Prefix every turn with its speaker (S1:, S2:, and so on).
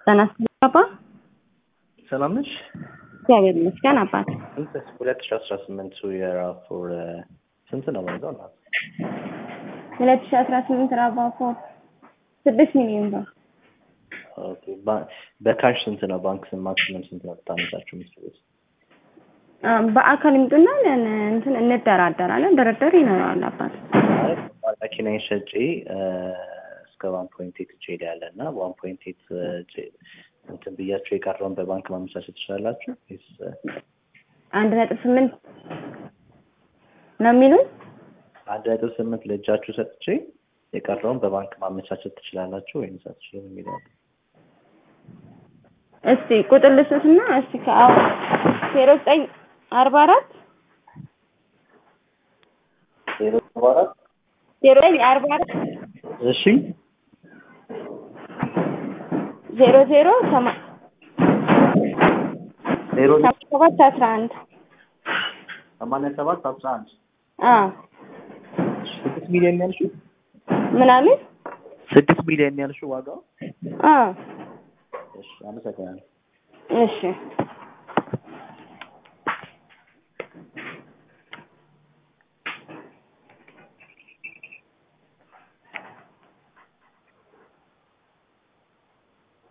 S1: ጤና ይስጥልኝ አባ።
S2: ሰላም ነሽ?
S1: እግዚአብሔር ይመስገን አባት።
S2: ሁለት ሺ አስራ ስምንቱ የራፎር ስንት ነው ዋጋው? እናት
S1: ሁለት ሺ አስራ ስምንት ራቫፎር ስድስት ሚሊዮን ብር
S2: ኦኬ። ባ- በካሽ ስንት ነው? ባንክ ስንት ማክሲመም ስንት ነው ታመቻችሁ የምትችሉት?
S1: አ፣ በአካል ይምጡና ለን- እንትን እንደራደራለን። ድርድር ይኖረዋል አባት።
S2: ማለት መኪናዬን ሸጬ እ፣ እስከ ዋን ፖይንት ኤት ጄል ያለ እና ዋን ፖይንት ኤት እንትን ብያችሁ የቀረውን በባንክ ማመቻቸት ትችላላችሁ ወይስ እ፣
S1: አንድ ነጥብ ስምንት ነው የሚሉኝ።
S2: አንድ ነጥብ ስምንት ለእጃችሁ ሰጥቼ የቀረውን በባንክ ማመቻቸት ትችላላችሁ ወይስ አትችሉም የሚለው
S1: እስቲ ቁጥር ልስትና እስቲ ከአሁ ዜሮ ዘጠኝ አርባ አራት
S2: ዜሮ ሰባ አራት
S1: ዜሮ ዘጠኝ አርባ አራት
S2: እሺ
S1: ዜሮ ዜሮ ሰማ
S2: ዜሮ
S1: ሰባት አስራ አንድ
S2: ሰማንያ ሰባት አስራ አንድ
S1: አ
S2: ስድስት ሚሊዮን ያልሽው
S1: ምናምን
S2: ስድስት ሚሊዮን ያልሽው ዋጋው
S1: አ
S2: እሺ አመሰግናለሁ
S1: እሺ